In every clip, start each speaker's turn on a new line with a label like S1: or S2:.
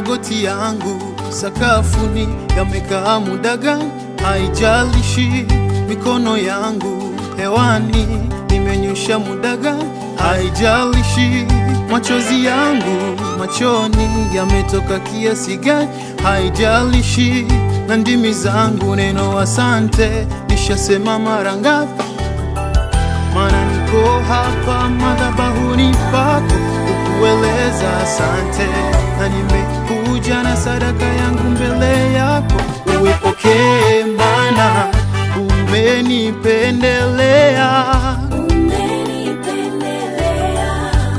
S1: magoti yangu sakafuni yamekaa muda gani, haijalishi mikono yangu hewani nimenyosha muda gani, haijalishi machozi yangu machoni yametoka kiasi gani, haijalishi na ndimi zangu neno asante nishasema mara ngapi? Maana niko hapa madhabahuni pako kukueleza asante, na nimekuja na sadaka yangu mbele yako, uipokee, maana umenipendelea,
S2: Umenipendelea,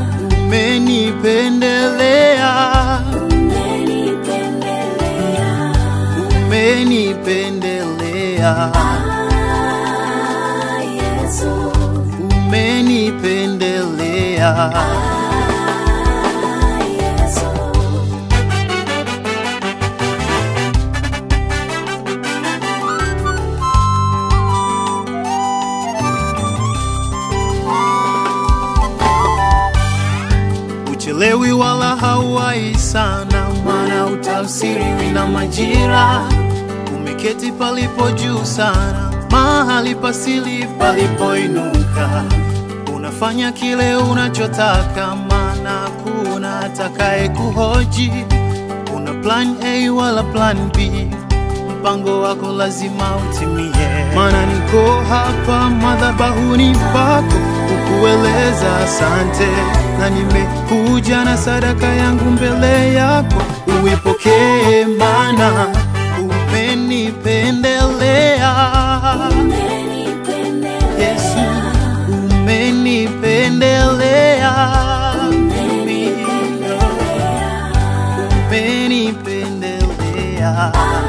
S1: umenipendelea,
S2: umenipendelea.
S1: umenipendelea,
S2: Ah, Yesu.
S1: umenipendelea.
S2: Ah, Yesu.
S1: Uchelewi wala hauwai sana, maana utafsiriwi na majira. Umeketi palipo juu sana, mahali pasili palipoinuka. Unafanya kile unachotaka, maana kuna atakaye kuhoji. Una plan A wala plan B, mpango wako lazima utimie. Maana niko hapa madhabahuni pako kukueleza asante, na nimekuja na sadaka yangu mbele yako, uipokee, maana umenipendelea Yesu, umenipendelea umenipendelea